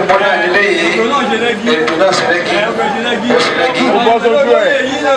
ètò náà nílé yìí ètò náà ṣe rẹ́gí ó ṣe rẹ́gí. bọ́ sójú ẹ̀.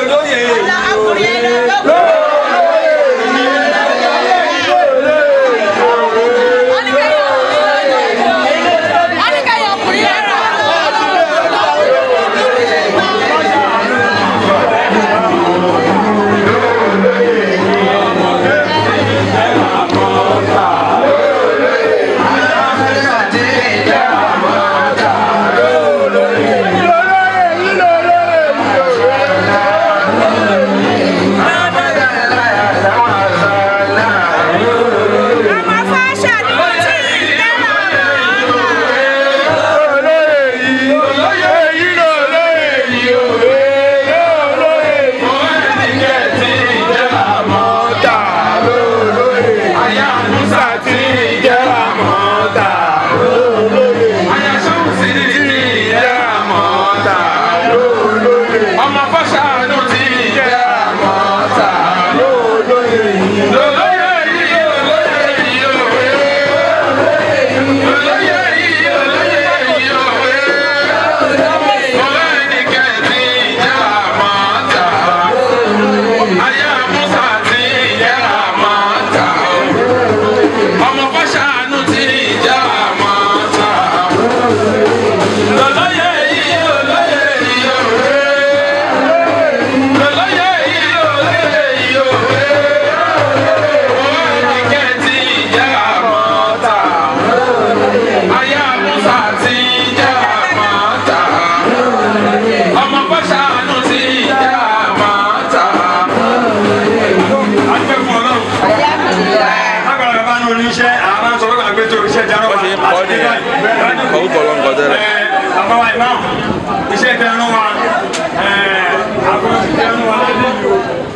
ọmọ fọ́ṣàánú ti jẹ́ àmọ́ta lólóyè yìí olóyè yìí olóyè yìí òwe olóyè yìí olóyè yìí òwe olóyè ní kẹ́ẹ̀tì jẹ́ àmọ́ta ayé àmúṣà ti jẹ́ àmọ́ta ọmọ fọ́ṣàánú ti jẹ́ àmọ́ta olóyè yìí olóyè yìí òwe. orúkọ ló ń kọ tẹ́lẹ̀. àbáwá ìmáà iṣẹ́ ìtẹ̀rún wa àbúrò ìtẹ̀rún wa lẹ́nu yìí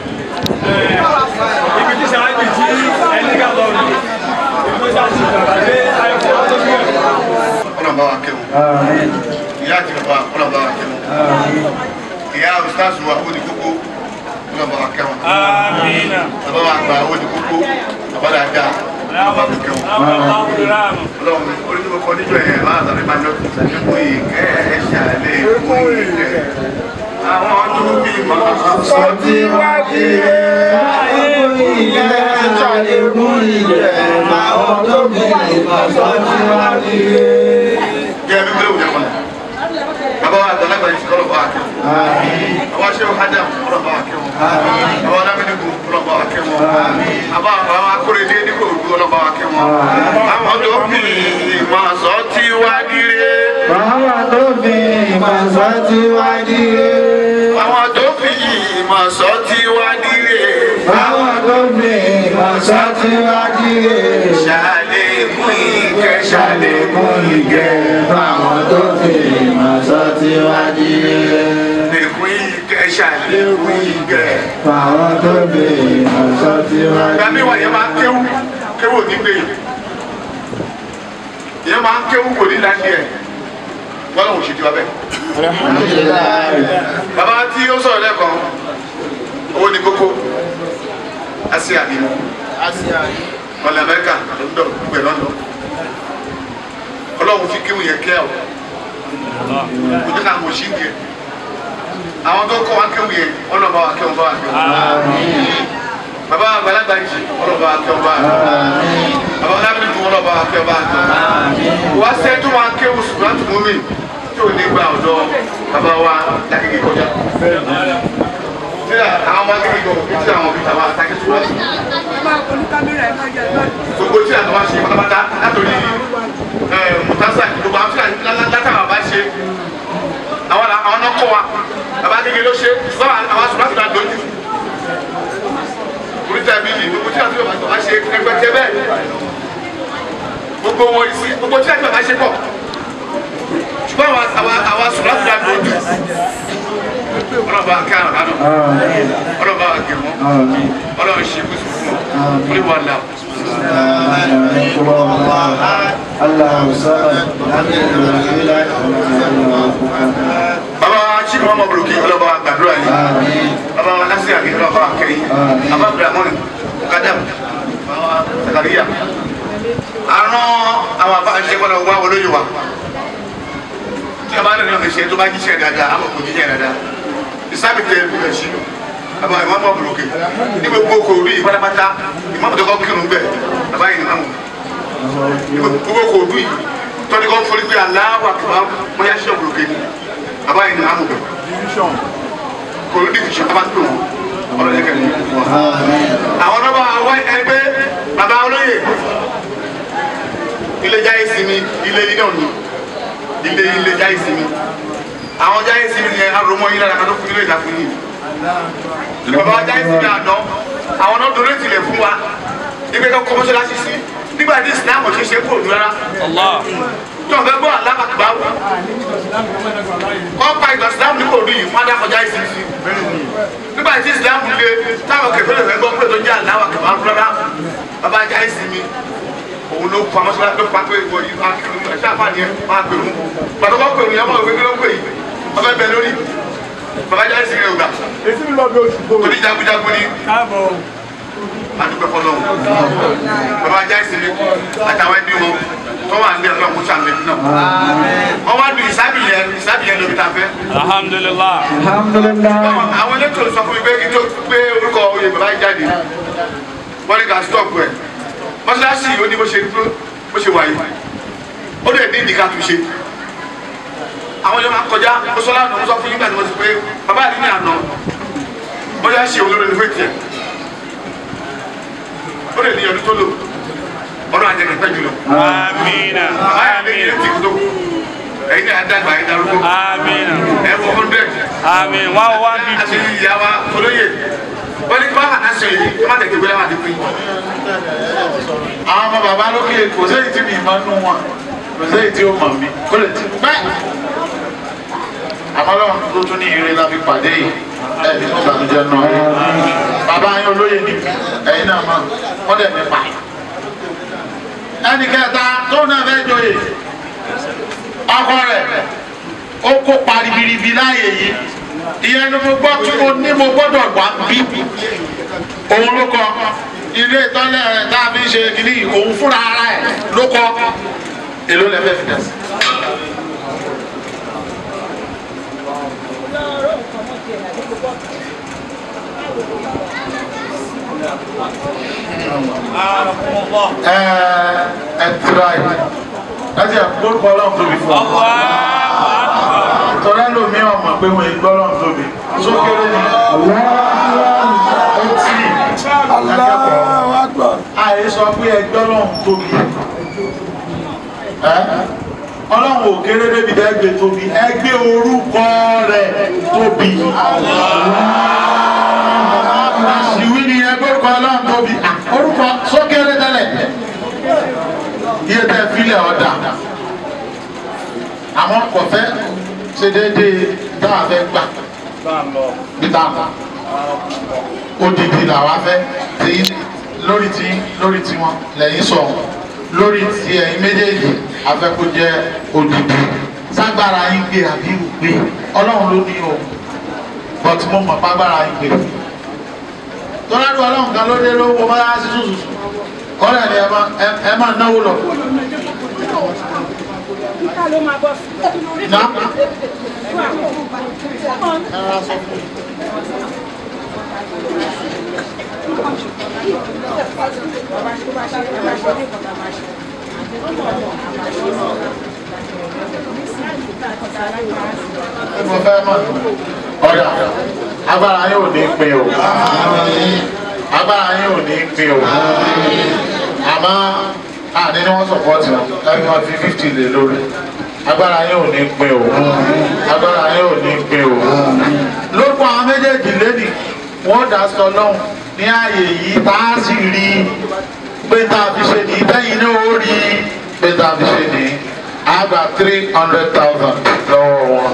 o ibi tí sàájì tí ẹni ká lọ rí ìgbó sàájì bàbá dé ayọ̀kọ̀ tó bí ẹ̀. ọ̀nà bá wa kẹ́wọ̀n ìyá àti bàbá ọ̀nà bá wa kẹ́wọ̀n ìyá ustaz wa ó di kókó ọ̀nà bá wa kẹ́wọ̀n Amina. bàbá wa gbà ó di kókó bàbá dáadáa ọ̀nà bá wa kẹ́wọ̀n ọlọ́run orí tó kọ́ níjọ yẹn bá àtàrí máa jọ kí ìsàlẹ̀kùn yìí kẹ́ ẹ̀ ṣàlẹ̀ ìkún yìí kẹ́ àwọn tó bí máa sọ tí wá di jẹ́ mi gbé òjò kan bàbá wa àgbàlagbà yìí kọ́ lọ́ bá wa kẹ́wọ̀n àwọn aṣẹ́wó adam kọ́ bá wa kẹ́wọ̀n àwọn alámínigun kọ́ bá wa kẹ́wọ̀n àbá àwọn akóredé ní kò dúró lọ́ bá wa kẹ́wọ̀n àwọn tó bí máa sọ tí wá dire. Bàbá tó fi ìmọ̀sán tí wá díre. àwọn tó fi ìmọ̀ sọ tí wá dire. Bàbá tó fi ìmọ̀sán tí wá díre. ṣàlékún ìkẹ́ ṣàlékún Ṣàlékún ìgẹ̀. Bàbá tó fi ìmọ̀sán tí wá díre. ìkún ìkẹ́ ṣàlékún ìkẹ́. Bàbá tó fi ìmọ̀sán tí wá ìgbà mi wà yẹn máa ń kéwú kéwú ní gbé yìí yẹn máa ń kéwú kò ní láti ẹ̀ wọ́n lọ́wọ́ ṣètò abẹ́. bàbá tí ó sọ̀rọ̀ lẹ́ẹ̀kan owó ní kókó asia ni ọ̀lẹ̀ amẹ́ríkà lọ́dọ̀ gbẹ̀ lọ́dọ̀ ọlọ́run fi kéwù yẹn kẹ́ ọ̀ kò ní ká kò sí ní ẹ̀ àwọn tó kọ́ wa kéwù yẹn wọ́n lọ́ bá wa kéwù bá wa kéwù bàbá àgbàlagbà yìí wọ́n lọ́ bá wa kéwù bá wa kéwù bàbá alábìlì tó wọ́n lọ́ bá wa kéwù bá wa kéwù wá sẹ́ tó máa kéwù ṣùgbọ́n tó mú mi tí ò ní gba ọ̀dọ́ bàbá wa lákèké kọjá sílẹ̀ àwọn ọmọ akéwì gan òbí tí àwọn òbí tàwa àtàkì tó wá sí gbogbo tí àtàwọn ṣe pátápátá látòrí mùtásà gbogbo àwọn tí látàwọn bá ṣe àwọn àwọn náà kọ́ wa bàbá kékeré ló ṣe ṣùgbọ́n àwọn aṣọ láti máa dojú oríta ibi yìí gbogbo tí àtàwọn bá ṣe ẹgbẹ́tẹ́ bẹ́ẹ̀ gbogbo wọn ìsí gbogbo tí àtàwọn bá ṣe pọ̀ ṣùgbọ́n àwọn àwọn aṣọ láti máa dojú ọlọ́ba ká àbánú ọlọ́ba gẹ̀mọ́ ọlọ́ba ṣe kùsùn fún ọ orí wa là. الله صمد لم يلد ولم يولد ولم يكن له baba chief mama buruki ọlọ́ba gbàdúrà yìí baba nasi àbí ọlọ́ba akẹ́yìn baba abdulhamid kadam baba zakariya àrùn àwọn àbá àṣẹ kọ́nà wà wọlé yìí wa tí a bá rẹ̀ náà ṣe tó bá jíṣẹ́ dáadáa àmọ̀ kò jíṣẹ́ dáadáa ìsáàbì tẹ ẹ̀kú rẹ̀ sí bàbá ìmọ̀ mọ̀ bùrọ̀kì ní gbogbo kò rí pátápátá ìmọ̀ tó kọ́ kírun bẹ́ẹ̀ bàbá yìí nìkan ní gbogbo kò rí tọ́ni kọ́ forí pé aláwọ̀ àkàbà bóyá ṣe bùrọ̀kì ni bàbá yìí nìkan bẹ̀ kò rí dìfìṣẹ́ bàbá tó wọn ọlọ́dẹ kẹ́lẹ́ àwọn ọlọ́ba àwọn ẹgbẹ́ bàbá olóyè ilé jáyé sinmi ilé yìí náà ni ilé ilé jáyé sinmi àwọn jáyé sinmi yẹn aromọ yìí lára kan tó fún ilé ìdá fún yìí bàbá jáyé sinmi àná àwọn náà dorí tilẹ̀ fún wa ibi kan kọ́mọ́sálásí sí nígbà tí islam ò ṣe ṣe kúrò ní rárá tí wọn fẹ́ gbọ́ alábàtúbá wò kọ́ pa ìgbà islam ní kò rí yìí fún adákọjá ìsinmi sí nígbà tí islam le táwọn kẹfẹ́ lè fẹ́ gbọ́ pé tó jẹ́ aláwà kẹfà rárá bàbá jáyé sinmi òun ló pa mọ́sálá ló pa pé ìwọ yìí máa kírun ẹ̀ṣẹ́ àfààní ẹ̀ máa pè mú pàtó kọ́ pè mú yẹn mọ̀ ìwé kí ló pè yìí ọbẹ̀ bẹ lórí bàbá jáde sí ilé ògbà èsì mi lọ bí oṣù tó torí jagunjagun ni káàbọ̀ àdúgbò fọlọ́hún bàbá jáde sí ilé àtàwọn ẹbí wọn tó wà nílẹ̀ ọlọ́run kó sàmì ẹbí náà wọ́n wá lu ìsábì yẹn ìsábì yẹn lóbi tá a fẹ́ alhamdulillah alhamdulilah àwọn elétò sọ fún mi pé kí n tó gbé orúkọ oyè bàbá yìí jáde wọ́n ní ká stop ẹ̀ mọ́ṣáláṣí ó ní bó ṣe bó ṣe wáyé ó lè ní ìdíkà tó ṣe àwọn yóò máa kọjá ó sọ lánàá ó sọ fún yín gbà tí mo ti pé bàbá yìí ní àná mọ́ṣáláṣí olórí ní fèkì ẹ̀ ó lè ní ọdún tó lò ọdún àjẹkẹ̀ pẹ́ jùlọ amina bàbá yìí lè ní amina ẹtì tó ẹ̀yin ní àdàgbà ẹ̀yin darúgbó amina ẹ̀ wọ hundred amin one one àti fifty ìyàwó olóyè wọ́n ní kí wọ́n hàná sọ yìí kí wọ́n tẹ̀lé gbé láwọn àdìpín. àwọn ọmọ bàbá lókè kò séyìí tí mi máa nù wọn kò séyìí tí ó mọ̀ mí kó lè ti pẹ́. àmọ́ lọ́run tó tún ní ire la fi pàdé yìí ẹ̀ ní tó ìbànújẹ́ náà rí. bàbá yín olóyè ni ẹ̀yin náà mọ̀ wọ́n dẹ̀ nípa. ẹnì kẹta tó náà fẹ́ joyè ọkọ rẹ̀ ó kó paribiribi láàyè yìí ìyẹn ni mo gbọ́ tí mo ní mo gbọ́dọ̀ wá bí òun ló kọ ilé ìtọ́lẹ̀ rẹ̀ tá a fi ń ṣe kìíní yìí, òun fúnra ara ẹ̀ ló kọ èló lẹ́fẹ̀ fi dà sí. ẹ ẹ tura yìí láti àkókò ọlọ́run tóbi fún ọ tọ́lá lómi ọmọ pé wọ́n gbọ́ ọlọ́run tóbi sókèrè ni ó tì akẹ́kọ̀ọ́ àyè sọ pé ẹgbẹ́ ọlọ́run tóbi ẹ́ ọlọ́run ò kéré débi dẹ́gbẹ́ tóbi ẹgbẹ́ orúkọ rẹ̀ tóbi ìwí ni ẹgbẹ́ orúkọ ọlọ́run tóbi Ah, orúkọ sókèrè tẹ́lẹ̀ iye tẹ́ fílẹ̀ ọ̀dà àwọn kò fẹ́ ṣe déédéé táwa fẹ́ gbà bí táwa odidi làwa fẹ́ tí lórí tí lórí tí wọn lẹ́yìn sọ lórí tí ẹ̀yin méjèèjì afẹ́ kó jẹ́ odidi ságbára yín gbé àbí gbé ọlọ́run ló ní o but mo mọ̀ págbára yín gbé tọ́ládùn ọlọ́run kan ló dé ló wọ bá yá sí sùsùsù kọ́lẹ̀ ni ẹ máa ẹ máa náwó lọ. Náà. mo fẹ́ mọ̀ ọ̀dà agbára yín ò ní pin o agbára yín ò ní pin o àmọ́ àní ni wọ́n sọ̀pọ̀tì wọn ẹni wọn fi fifty lé lórí agbára yín ò ní pin o agbára yín ò ní pin o lórúkọ àwọn méjèèjì lẹ́nì wọ́n dá sọ lọ́hùn ní ààyè yìí tá a sì rí pé tá a fi ṣe ní bẹ́yìn náà ó rí pé tá a fi ṣe ní àgbà three hundred thousand lọ́wọ́ wọn.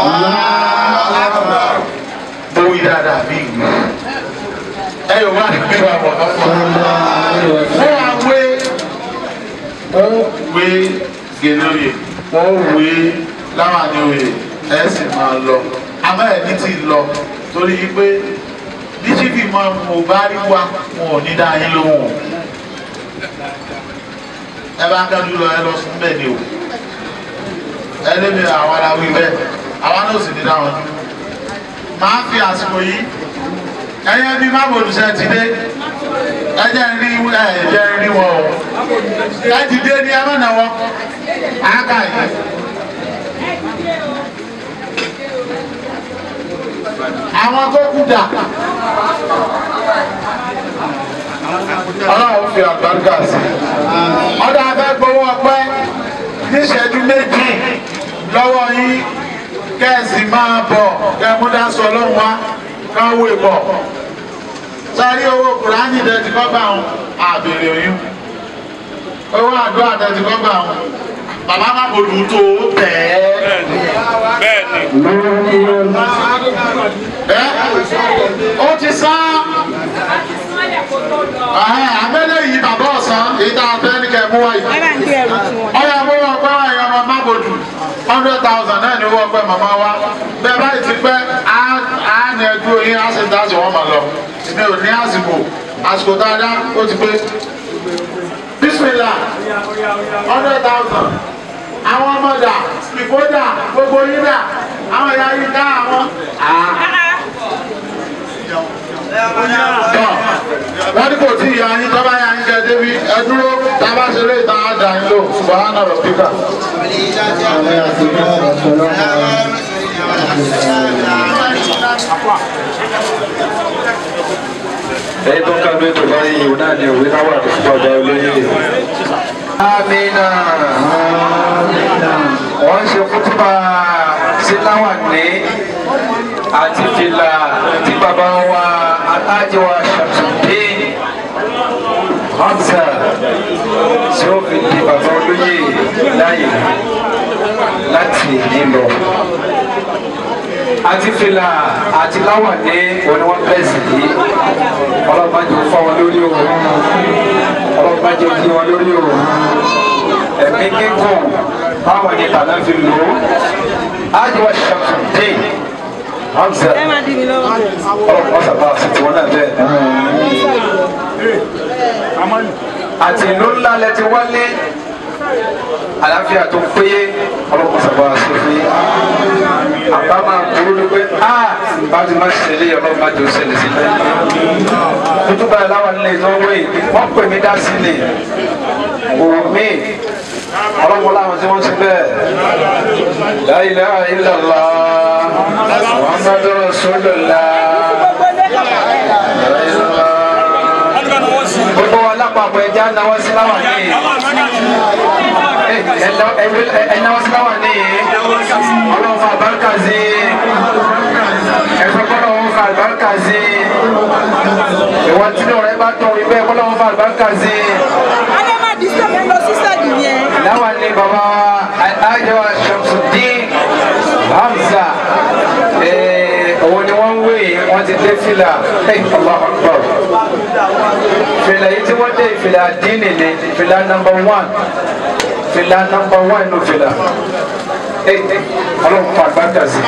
mo wí dáadáa bí ìlú ẹ yóò wá nígbè wà wọ̀ ọ́pọ̀. wọ́n wá wé wọ́n wé gèlóye wọ́n wé láwàní oyè ẹ̀ sì máa lọ àmọ́ ẹ̀ ní ti lọ torí pé bíṣíbì máa mú bá rí wa wọn ò ní dá yín lóhùn ẹ bá kájú lọ ẹ lọ sún bẹ́ẹ̀ ni o ẹni mi àwọn aláwí bẹ́ẹ̀ àwọn náà sì ní dáhùn máa fi àsìkò yìí ẹyẹ bí má bòlùsẹ̀ ti dé ẹjẹ ń rí ẹjẹ ń rí wọn o ẹ ti dé ní ẹ mọ̀nà wọn àáká yìí. àwọn tó kú dà ọlọ́run fi àgbàdúrà sí ọdọ abẹ́ gbowó ọpẹ́ níṣẹ́jú méjì lọ́wọ́ yín kẹ́ẹ̀sì máa bọ̀ kẹ́ẹ̀múdásọ ọlọ́run wá káwó ìbọ̀ sáré owó kùránì dẹ́tí kọ́gbà wọn àbèrè oyún owó àdúrà dẹ́tí kọ́gbà wọn bàbá má bòlù tó tẹ̀ bẹ́ẹ̀ni ẹ́ ó ti sán àmẹ́lẹ̀ yìí bàbá ọ̀sán èyí tá a fẹ́ ní kẹ́ mú wáyé ọyọ mú wọn pẹ́ wáyé ọmọ má bòlù hundred thousand náà ni owó ọpẹ́ màmá wa bẹ́ẹ̀ báyìí ti pẹ́ á ní ẹjú oyin á sì dáṣì wọ́n mà lọ mi ò ní àsìkò àsìkò dáadáa ó ti pé bísímìlà hundred thousand àwọn ọmọdà ìfọ́dà gbogbo yín dà àwọn ìyá yín ká àwọn. tọ́ wọ́n ní kò tí ìyá yín tọ́ba yá yín kẹ́ débi ẹ dúró tábà ṣe lè tán á dà yín lò ṣùgbọ́n á spíkà. ẹ̀yin tó ń ká lóyún tó bá yìí òun náà ni òwe náà wà fún ọjà olóyè. amina wọ́n ṣe kútùbà síláwà ní àti fìlà tí bàbá wa alájẹwà Shamsuddin Hamza tí ó fi di bàbá olóyè láyè láti nílò àti fìlà àti láwà ní òní wọn bẹ́ẹ̀ sì yìí ọlọ́mọdé fọ́ wọn lórí o ọlọ́mọdé kí wọn lórí o ẹ̀mí gígùn báwọn ní bàbá fi lò ó ájúwà Shamsuddin Hamza ọlọ́mọ sábà sì tí wọn náà bẹ́ẹ̀ àti ìlú ńlá lẹ ti wálé àlàáfíà tó péye ọlọ́mọ sábà sì fi àbá máa burú ni pé a bá ti máa ṣẹlẹ̀ ọlọ́mọ àjò ṣẹlẹ̀ sí lẹ́yìn tuntun báyìí láwọn ilé ìnáwó yìí wọ́n pè mí dá sí ni òun mi ọlọ́mọ láwọn tí wọ́n ti bẹ́ẹ̀ la ilaha illallah muhammadu rasulullah gbogbo wa lápapọ̀ ẹja náwó sí láwọn ní ẹnáwó sí láwọn ní ọlọ́run fún àbáríkà sí ẹ̀fọ́ kọ́lọ́ wọn fún àbáríkà sí ìwọ́n tí lóore bá tọ̀ ibẹ̀ kọ́lọ́ wọn fún àbáríkà sí. Adé máa disturb ẹ lọ sí sẹ́ẹ̀dì yẹn. láwọn ní bàbá àjọ Shamsuddin Hamza òun ni wọ́n ń wé wọ́n ti dé fìlà Allahu Akbar fìlà yìí tí wọ́n dé fìlà díìnì ni fìlà number one fìlà number one ló fìlà ọlọ́run fún àgbàkà sí.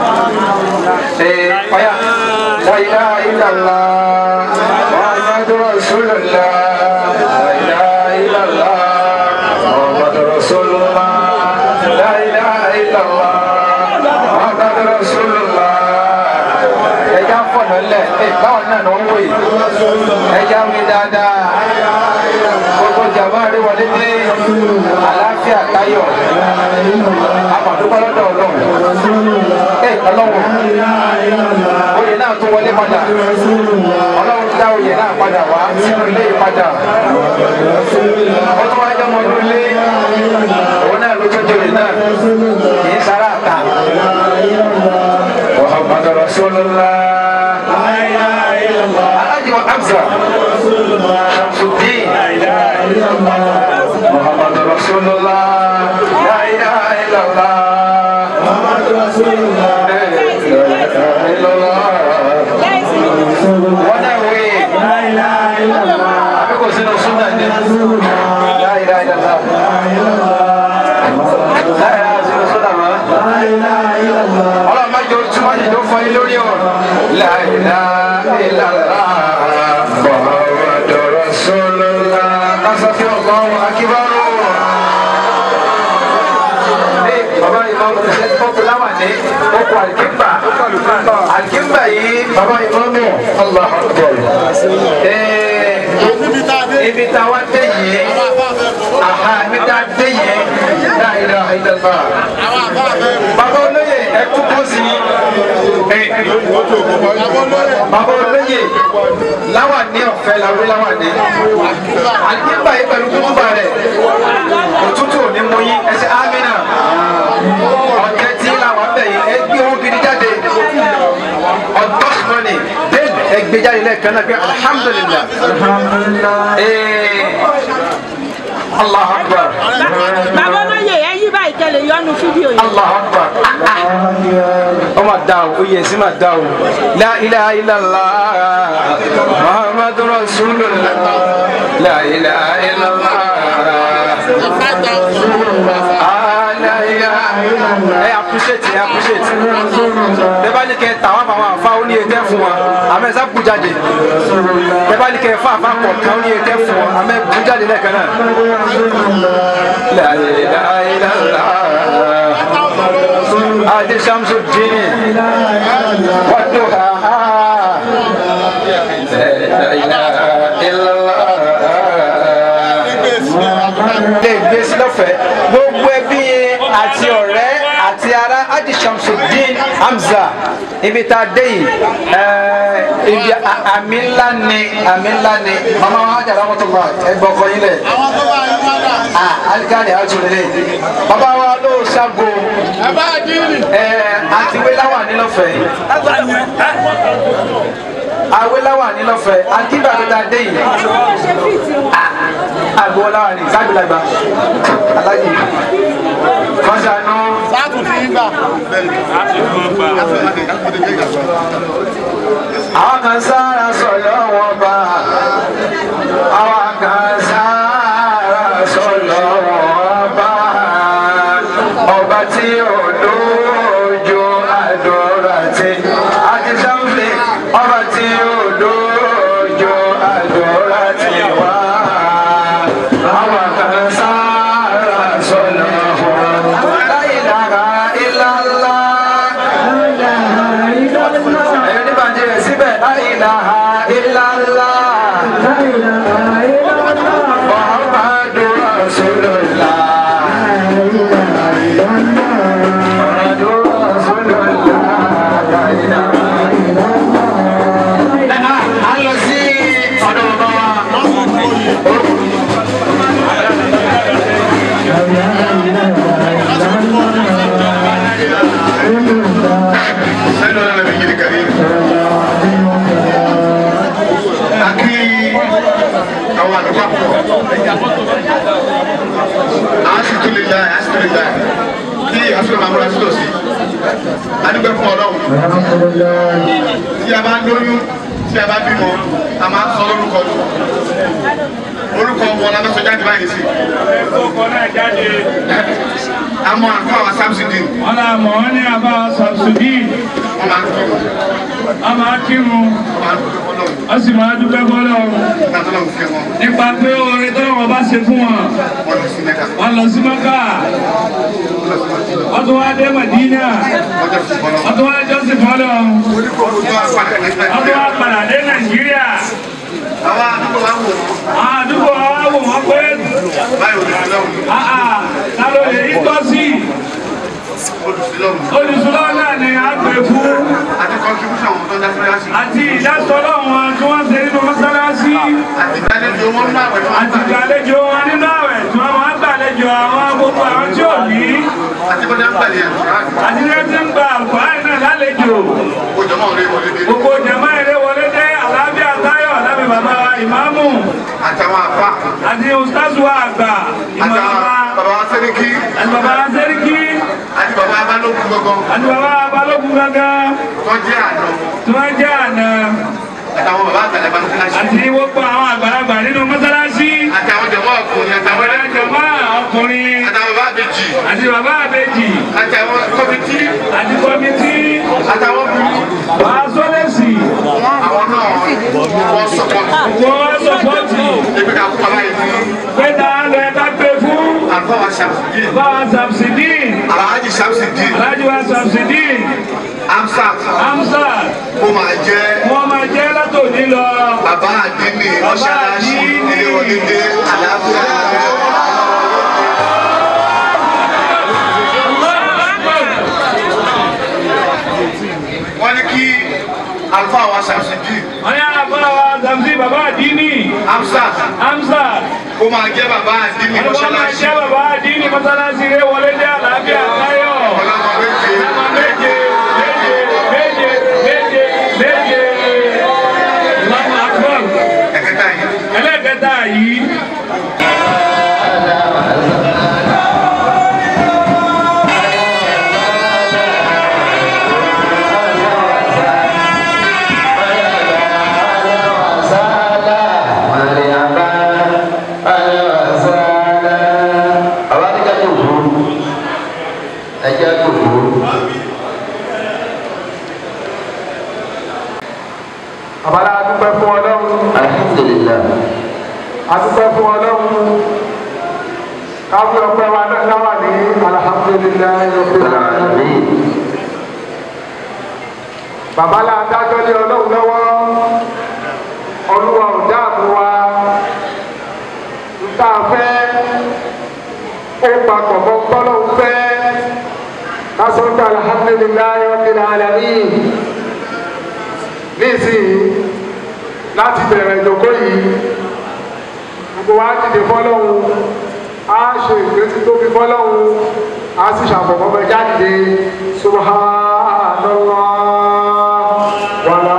ọ̀yà la ilaha illallah Muhammadu Rasulullah la ilaha illallah Muhammadu Rasulullah la ilaha illallah Muhammadu Rasulullah ẹja fọ̀nà lẹ̀ ẹ báwọn náà ló ń wò yìí ẹja wí dáadáa gbogbo jàmbá rí wọlé dé àlàáfíà táyọ̀ àpàdúgbò lọ́dọ̀ ọlọ́run ẹ ọlọ́run oyè náà tún wọlé padà ọlọ́run dá oyè náà padà wá sínú ilé yìí padà ó tún wáyé ọmọ ọdún ilé òun náà ló tún jòyè náà kì í sára àtà. محمد رسول الله الحاج حمزة شمس الدين محمد رسول الله لا إله إلا الله محمد رسول الله لا إله إلا الله ونوي لا إله إلا الله أبيكم سنة سنة لا إله إلا الله لا إله سنة سنة لا إله إلا الله ọlọ́run má jẹ́ ojú má jẹ́ tó fọ yín lórí ọ̀rọ̀. La ilaha illallah Muhammadu Rasulullah kásá fi Allahu akbar. bàbá ní oko alikimba alikimba yìí baba ìmọ̀mù allah akbar ibi tá a wá dé yìí aha ibi tá a dé yìí la ilaha illallah baba olóye ẹ tún kó sí baba olóye láwa ní ọ̀fẹ́ làwọn láwa ní alikimba yìí pẹ̀lú kútùbà rẹ̀ òtútù ò ní mú yín ẹsẹ̀ amina ọ̀tẹ̀ tí làwọn bẹ̀ yìí ẹ gbé owó gidi jáde ọ̀dọ́ mọ́ni bẹ́ẹ̀ ẹ gbé jáde lẹ́ẹ̀kan náà pé alhamdulilah ee allah akbar bàbá olóyè ẹ yí báyìí kẹlẹ yọnu fídíò yìí. allah akbar ọ ma da o o yẹ si ma da o la ilaha illallah muhammadu rasulullah la ilaha illallah. ẹ appreciate ẹ appreciate bẹẹ bá ní kẹ tàwọn àwọn àfa ó ní etí fún wa àmọ́ ẹ sá kú jáde bẹẹ bá ní kẹ fún àfa kọ̀ọ̀kan ó ní etí fún wa àmọ́ ẹ kú jáde lẹ́ẹ̀kan náà. La ilaha illallah adi Shamsuddin waduhaha la ilaha illallah lè gbé sí lọ́fẹ̀ẹ́ gbogbo ẹbí àti ọ̀rẹ́ àti ará adi Shamsuddin Hamza ibi tá a dé yìí ẹẹ ibi a- àmì ńlá ni àmì ńlá ni mama wa hajj aramọtọgba ẹgbẹ ọkọ yín lẹ ah alikani àtúndínlẹ bàbá wa ló ṣàgò ẹ àti wéláwà nílọ́fẹ̀ẹ́ awéláwà nílọ́fẹ̀ẹ́ àti bàbá tá a dé yìí agboola ni sábìlàgbà alájì kọsànù àwọn kan sára sọlọ wọn bá àwọn kan sára sọlọ wọn bá ọba tí ò lójú àdúrà tí àti sáfì ọba tí ò lójú àdúrà tí wá àwọn kan sára sọlọ wọn bá la ilaha illallah ẹ̀yọ́ ní bàjẹ́ rẹ̀ síbẹ̀ la ilaha illallah. Muhammadu Rasulullah. Muhammadu Rasulullah. La ilaha illallah. A lọ sí ọ̀dọ̀ bàbá wa. sẹ́nu ọ̀nà mi yìí kàrí. Akí àwọn àdúgbò àpò. Àásìtú lè láì, àásìtú lè láì. Kí àsìkò máa múra sílò sí. Adúgbò fún ọlọ́run. Tí a bá lóyún, tí a bá bímọ, a máa ń sọ lórúkọ lù. Orúkọ wọn la fẹ́ sọ jáde báyìí sí. Ọkọ̀ náà jáde. A mọ àǹkọ́ àwọn Samsudin. Wọ́n náà mọ̀ wọ́n ní àbá Samsudin. Wọ́n máa ń kọ́ wọn. A máa kírun. Wọ́n máa ń kọ́ wọn. Wọ́n sì máa dúpẹ́ bọ́lọ̀ Nígbà tó lọ́wọ́ fẹ́ wọn, nípa pé orin tó wọn bá ṣe fún wọn. wọ́n lọ sí Mẹ́ka. Wọ́n lọ sí Mọ́kà. Wọ́n tún wá dé Màdínà. Wọ́n jẹ́ fún bọ́lọ́. Wọ́n tún wá jọ́sìn fọ́lọ̀. Ojú wa padà ní Wọ́n tún wá padà dé Nàìjíríà. Àwọn àdúgbò wa wò wọ́n. Àwọn àdúgbò wa wò wọ́n pé Báyìí olùsílọ́hùn. àà ta ló lè rí tọ́sí. Olùsílọ́hùn. Olùsúlọ́ náà ni a pè fún. Àti contribution àwọn tó ń dá fúláṣí. Àti ìdásọ́lọ́ wọn tí wọ́n ṣe nínú mọ́sálásí. Àti ìdánilẹ́jọ́ wọn nínú àwẹ̀ tó ń Àti gbà. ìgbàlejò wọn nínú àwẹ̀ tí wọ́n máa ń gbàlejò àwọn gbogbo àwọn tí ò ní. Àti bọ́jà ń gbàlẹ̀ àdúrà. Àti ní ẹtí ń gba àlùfáà náà lálejò. Gbogbo jọmọ́ rẹ̀ wọlé dé. Gbogbo jàmá eré wọlé dé àlàáfíà táyọ̀ lábẹ́ bàbá wa ìmáàmù. Àtàwọn àfa. Àti ustazu wa àgbà Àtàwọn ìmọ̀lá. bàbá wa Sẹ́ríkì. Àti bàbá wa Sẹ́ríkì. Àti bàbá Abálókun gangan. Àti bàbá wa Balógun gángan. Wọ́n jẹ́ àná. Tí wọ́n jẹ́ àná. Àtàwọn bàbá àgbàlagbà ń fúláṣí. Àti gbogbo àwọn àgbàlagbà nínú mọ́sálásí. Àtàwọn jọmọ́ ọkùnrin. Àtàwọn Àwọn jàmá ọkùnrin. àtàwọn bàbá àbèjì. Àti bàbá àbèjì. Àtàwọn kọ́mítì. Àti kọ́mítì. Àtàwọn bùrú. Wàá sọ́lẹ̀sì. Àwọn náà wọ́n sọ̀pọ̀tì. Wọ́n sọ́pọ̀tì. Ebi ká kú aláyé fún. Pé ta lọ ẹ ká gbé fún. Àlùfáà wa Ṣàmùsídì. Báwa Sàmsìdín. Àlàájì Ṣàmùsídì. Aláàjì wa àgbà samsidin amsat hamza kó máa jẹ́ wọn máa jẹ́ látòní lọ. bàbá àdínì mọ́ṣáláṣí àdínì. ilé wọlé dé àlàáfíà wọ́n ní kí alfa wa samsidi wọ́n yà àbá wa samsi bàbá àdínì amsat hamza kó máa jẹ́ bàbá àdínì wọ́n máa mọ́ṣáláṣí jẹ́ bàbá àdínì mọ́sálásí rẹ̀ wọlé dé àlàáfíà táyọ̀. ọlọ́mọ méje Ọmọ méje méje méje méje méje. Allahu Akbar. ẹ̀kẹta yìí ẹlẹ́kẹta yìí. àbálá adúpẹ́ fún ọlọ́run adúpẹ́ fún ọlọ́run káwé ọpẹ́ wa náà láwà ní alhamdulilayi rabbil alamin bàbá la dájọ́ lé ọlọ́run lọ́wọ́ olúwa ò dáàbò wa nta fẹ́ ó papọ̀ mọ́ tọ́lọ́run fẹ́ kásọ̀tà alhamdulilayi rabbil alamin nísìnyí láti bẹ̀rẹ̀ ìjòkó yìí gbogbo wa dìde fọlọ́hún a ṣe ìgbésí tó fi fọlọ́hún a sì ṣàfọ̀mọ́ bẹ jáde subhanallah wàlá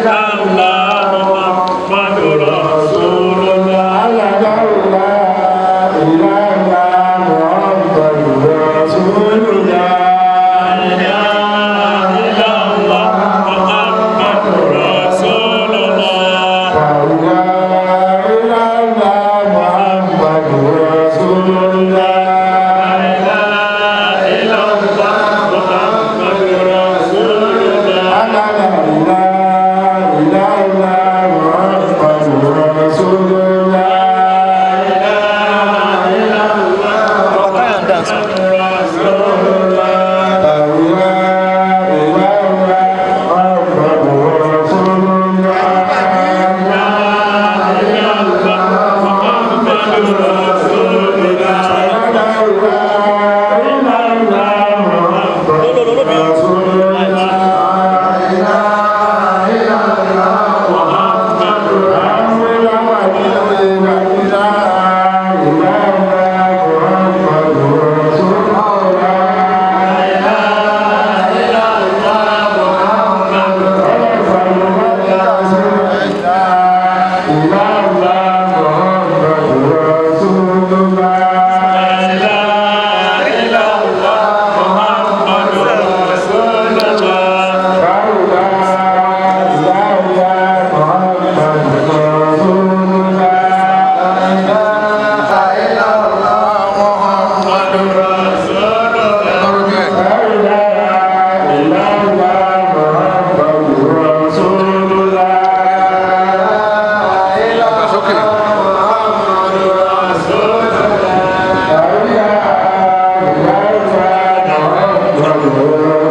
Allah Muhammadu Rasulullah. الله